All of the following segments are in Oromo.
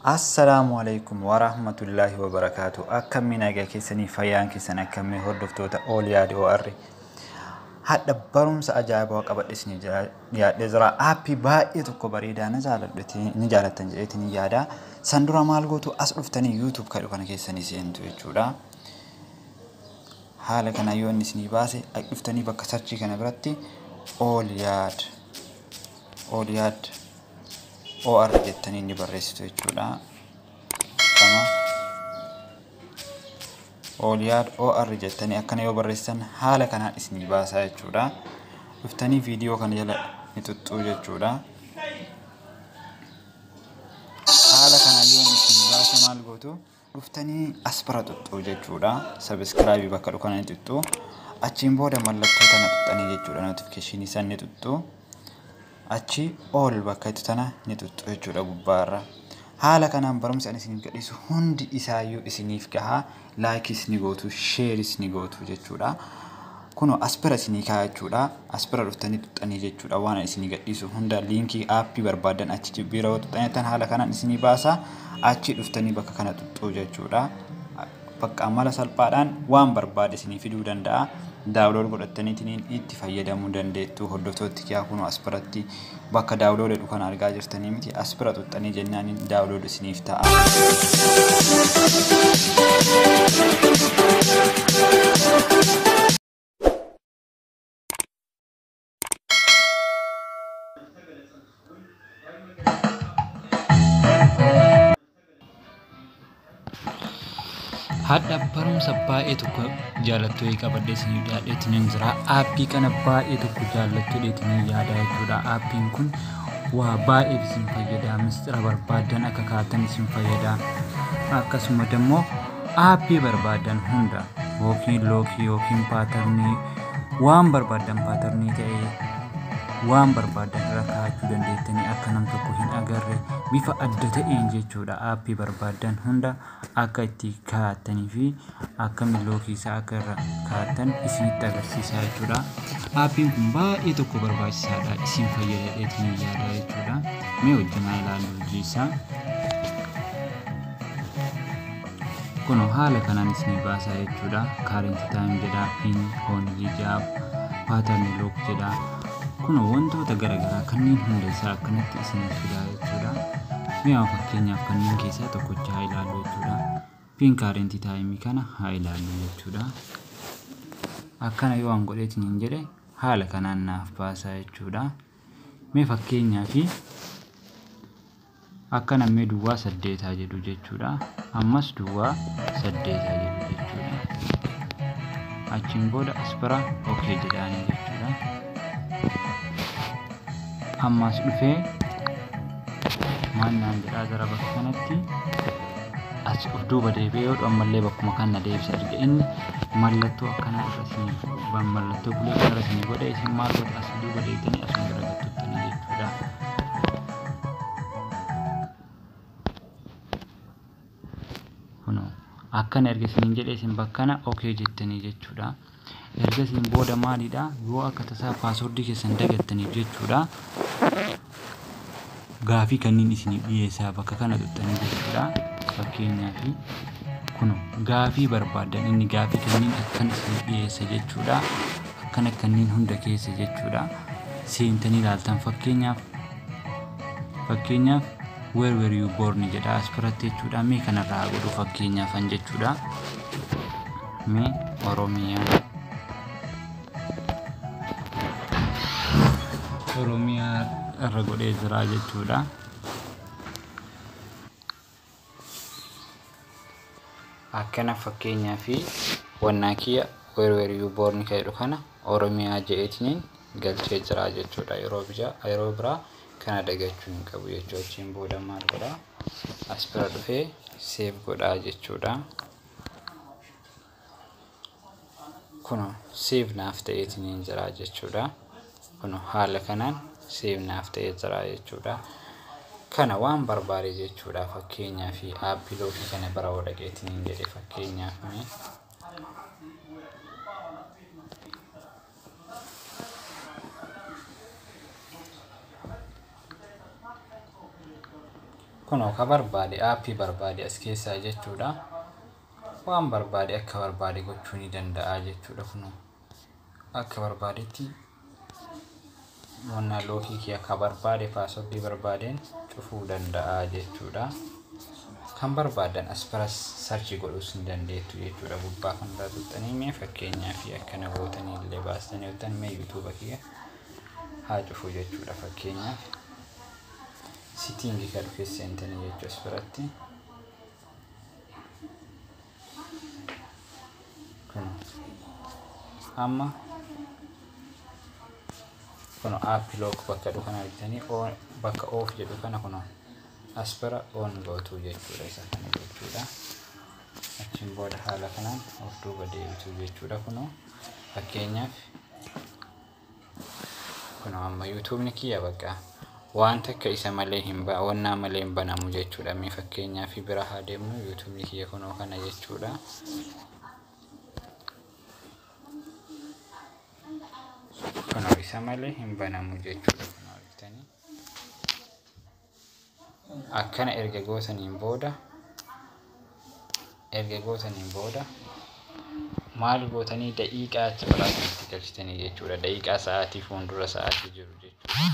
Assalaamu alaikum wa rahmatullaahi wa barakaatu. Akkamiin nagaa keessanii fayyaan keessan akkamii hordoftoota Ooliyaa OR. Hadha barumsa ajaa'ibaa qabadhe isin yaadhee jira. Aappii baay'ee tokko bareedaa na jaaladhu ni jaalattan jedheetiin ni yaada. San dura maal gootu as dhuftanii YouTube kadhu kana keessanii seentu jechuudha. Haala kana yoo inni isinii baase dhuftanii bakka sarchii kana biratti Ooliyaad Ooliyaad OR jettanii ni barreessitu jechuudha. Kama Ooliyaad OR jettanii akkana yoo barreessitan haala kanaan isinii baasaa jechuudha. Dhuftanii viidiyoo kana jala ni xuxxuu jechuudha. Haala kanaan yoo isinii baase maal gootu dhuftanii as bira xuxxuu jechuudha. Sabiskiraabii bakka dhukana ni xuxxuu. Achiin booda mallattoo tana xuxxanii jechuudha. Notifikashinii san ni xuxxuu. achi ol bakka itti tana ni xuxxu jechuudha gubbaarra. Haala kanaan barumsa ani isiniif gadhiisu hundi isaayyuu isiniif gahaa laayikis ni gootu sheeris ni gootu jechuudha. Kunoo as bira isinii kaa'aa jechuudha. As bira dhuftanii xuxxanii jechuudha waan ani isinii gadhiisu hunda liinkii aappii barbaadan achi bira yoo xuxxanitan haala kanaan isinii baasa achi dhuftanii bakka kana xuxxuu jechuudha. Bakka mala salphaadhaan waan barbaade isinii fiduu danda'a. daawulood godhattaniitiin itti fayyadamuu dandeettu hordoftooti kiyaa kun as biratti bakka daawulood jedhu kan argaa jirtanii miti as bira xuxxanii jennaan daawulood isiniif ta'a. Hadha barumsa baay'ee tokko jaalattuu qabadhee isin yaadheetiin jira. Aappii kana baay'ee tokko jaalattuu dheetiin yaada jechuudha. Aappiin kun waa baay'ee isin fayyada. Mistira barbaadan akka kaatan isin fayyada. Akkasuma immoo aappii barbaadan hunda yookiin lookii yookiin paatarnii waan barbaadan paatarnii ta'ee waan barbaadan irra kaa'achuu dandeettanii akka nam tokko hin agarre bifa adda ta'een jechuudha aappii barbaadan hunda akka itti kaa'attanii fi akka millookiisaa akka irra kaa'attan isinitti agarsiisaa jechuudha. Aappiin kun baay'ee tokko barbaachisaadha isin fayyadadeetiin yaada jechuudha. Mee wajjinaa ilaallu hojii isaa. Kun haala kanaan isinii baasaa jechuudha. Kaarentii taayim jedha, piin, hoonilii jedha, paatarnii look jedha. kun wantoota garaagaraa kanneen hunda isaa akkanatti isiniif fidaa jechuudha. Mi'a fakkeenyaaf kanneen keessaa tokkocha haa ilaallu jechuudha. Piin kaarentii taayimii kana haa ilaallu jechuudha. Akkana yoo an godheetiin hin jedhe haala kanaan naaf baasaa jechuudha. Mee fakkeenyaa fi akkana mee duwwaa saddeetaa jedhu jechuudha. Ammas duwwaa saddeetaa jedhu jechuudha. Achiin booda as bira okee jedhaanii jechuudha. ammas dhufee maannaan jedhaa gara bakka kanatti as of duuba deebi'ee yoo ammallee bakkuma kana deebisa erga inni mallattoo akkanaa irra isin mallattoo bulee kana irra isin godhe isin maal godhe as duuba deebitanii asuma bira gattuttanii jechuudha. Kunoo akkana erga isin jedhe isin bakkana okee jettanii jechuudha. ergasiin booda maalidha yoo akka tasaa paaswordii keessan dagattaniif jechuudha gaafii kanneen isinii dhiyeessaa bakka kana xuxxanii jechuudha fakkeenyaaf kun gaafii barbaadan inni gaafii kanneen akkan isinii dhiyeessa jechuudha akkana kanneen hunda keessa jechuudha seentanii ilaaltan fakkeenyaaf fakkeenyaaf where were you born jedha as biratti jechuudha mee kanarraa godhu fakkeenyaafan jechuudha mee oromiyaa oromiyaa irra godhee jira jechuudha. Akkana fakkeenyaa fi wannaa kiyya weerweeriyuu boorni jedhu kana oromiyaa jedheetiin galchee jira jechuudha. Yeroo yeroo biraa kana dagachuu hin qabu jechuu achiin booda maal godhaa as bira dhufee seef godhaa jechuudha. Kun seef naaf ta'eetiin jira jechuudha. kun haala kanaan seefnaaf ta'ee jira jechuudha. Kana waan barbaade jechuudha fakkeenyaa fi aappii lookii kana bara dhaqeetiin hin jedhe fakkeenyaaf mee kunoo ka barbaade aappii barbaade as keessaa jechuudha waan barbaade akka barbaade gochuu ni danda'a jechuudha kunoo akka barbaadetti wannaa lookii kee akka barbaade paaswordii barbaadeen cufuu danda'a jechuudha kan barbaadan as bira sarchi godhuus ni dandeettu jechuudha gubbaa kanarraa tuqxanii mee fakkeenyaa fi akkana gootanii illee baastanii hojjetan mee yuutuuba kiyya haa cufu jechuudha fakkeenyaaf sitiingii kan dhufee seentanii jechuu as biratti kun amma kun aappii look bakka dhufu kana argitanii bakka oof jedhu kana kun as bira oon gootuu jechuudha isa kana jechuudha achiin booda haala kanaan of duuba deebituu jechuudha kunoo fakkeenyaaf kunoo amma yuutuubni kiyya bakka waan takka isa malee hin ba wannaa malee hin banamu jechuudha mee fakkeenyaa fi bira haa deemnu yuutuubni kiyya kunoo kana jechuudha kunoo isa malee hin banamu jechuudha kunoo argitanii akkana erga gootaniin booda erga gootaniin booda maal gootanii daqiiqaa achi biraatti galchitanii jechuudha daqiiqaa sa'aatii fuuldura sa'aatii jiru jechuudha.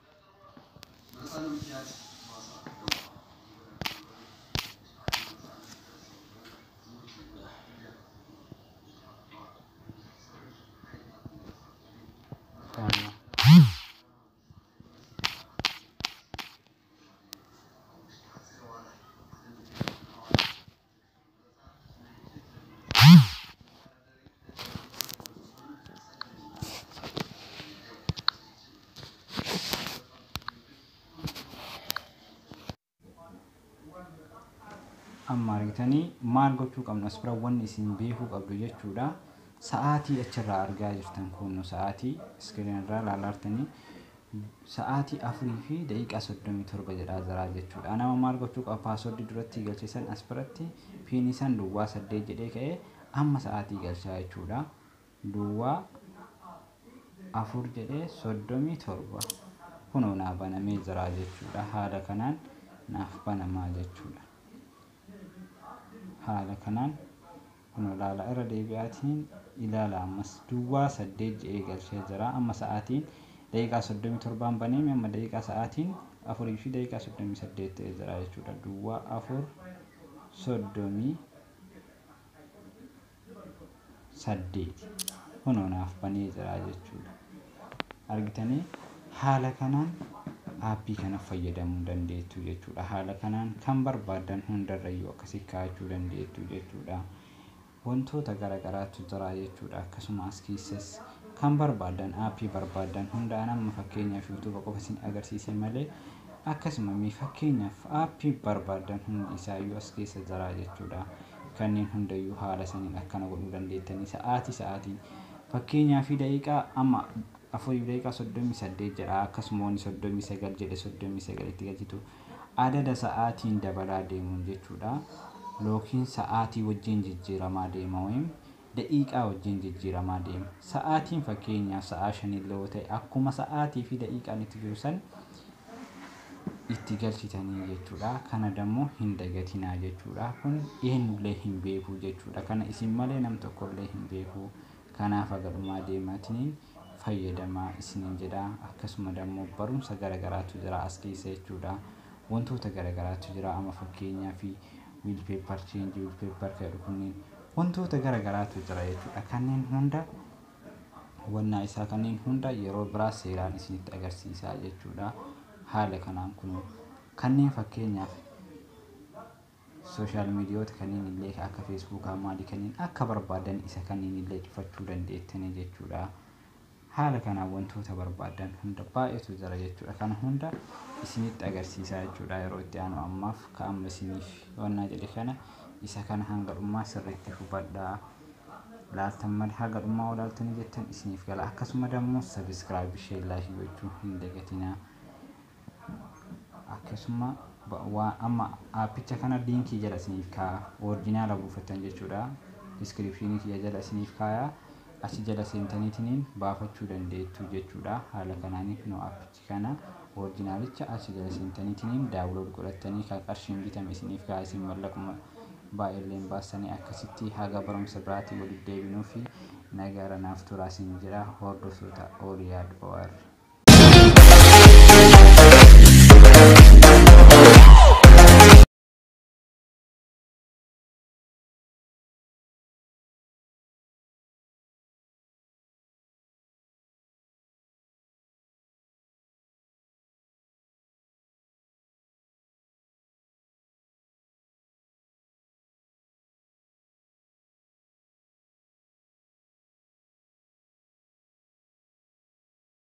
amma argitanii maal gochuu qabnu as bira wanni isin beekuu qabdu jechuudha sa'aatii achirraa argaa jirtan kun sa'aatii iskiriin irraa ilaalartanii sa'aatii afurii fi daqiiqaa soddomii torba jedhaa jiraa jechuudha nama maal gochuu qaba paaswordii duratti galcheessan as biratti fiinisan duwwaa saddeet jedhee ka'ee amma sa'aatii galchaa jechuudha duwwaa afur jedhee soddomii torba kunoo naa banamee jiraa jechuudha haala kanaan naaf banamaa jechuudha. haala kanaan kun ilaala irra deebi'aatiin ilaala ammas duwwaa saddeet jedhee galchee jira amma sa'aatiin daqiiqaa soddomii torbaan baneemi amma daqiiqaa sa'aatiin afurii fi daqiiqaa soddomii saddeet ta'ee jira jechuudha duwwaa afur soddomii saddeet kunoo naaf banee jira jechuudha argitanii haala kanaan aappii kana fayyadamuu dandeettu jechuudha haala kanaan kan barbaadan hundarrayyuu akkasii kaa'achuu dandeettu jechuudha wantoota garagaraatu jira jechuudha akkasuma as keessas kan barbaadan aappii barbaadan hundaan amma fakkeenyaaf yuutuuba qofa isin agarsiise malee akkasuma mee fakkeenyaaf aappii barbaadan hundi isaayyuu as keessa jira jechuudha kanneen hundayyuu haala saniin akkana godhuu dandeettanii sa'aatii sa'aatiin fakkeenyaa fi daqiiqaa amma afurii daqiiqaa soddomii saddeet jedha akkasuma wanni soddomii sagal jedhe soddomii sagalitti galchitu adada sa'aatiin dabalaa deemuun jechuudha lookiin sa'aatii wajjin jijjiiramaa deema wayim daqiiqaa wajjin jijjiiramaa deema sa'aatiin fakkeenyaaf sa'aa shanillee yoo ta'e akkuma sa'aatii fi daqiiqaan itti jiru san itti galchitanii jechuudha kana dammoo hin dagatinaa jechuudha kun eenyullee hin beeku jechuudha kana isin malee nam tokkollee hin beeku kanaaf agadhumaa deematiniin fayyadamaa isiniin jedha akkasuma dammoo barumsa garagaraatu jira as keessa jechuudha wantoota garagaraatu jira amma fakkeenyaa fi wiilpeepar cheenjii wiilpeepar jedhu kunniin wantoota garagaraatu jira jechuudha kanneen hunda wannaa isaa kanneen hunda yeroo biraa seeraan isinitti agarsiisaa jechuudha haala kanaan kun kanneen fakkeenyaaf sooshaal miidiyoota kanneen illee akka feesbuukaa maalii kanneen akka barbaadan isa kanneen illee cufachuu dandeettanii jechuudha. haala kanaan wantoota barbaadan hunda baay'eetu jira jechuudha kana hunda isinitti agarsiisaa jechuudha yeroo itti aanu ammaaf ka'amma isiniif wannaa jedhe kana isa kana hanga dhummaa sirriitti hubadhaa laaltan malee haga dhummaa olaaltanii jettan isiniif gala akkasuma dammoo sabiskiraayib ishee laayikii gochuu hin dagatinaa akkasuma waa amma aappicha kana liinkii jala isiniif kaa'a oorjinaala buufattan jechuudha diskiripshinii kiyya jala isiniif kaa'a achi jala seentaniitiin baafachuu dandeettu jechuudha. Haala kanaaniif nu appichi kana orjinaalicha achi jala seentaniitiin daawulood godhattanii kan qarshiin bitame isiniif gaa isin mallaquma baay'eelleen baastanii akkasitti haga barumsa biraatii walitti deebinuu fi nagaara naaf turaa isin jira hordoftoota ooliyaad OR.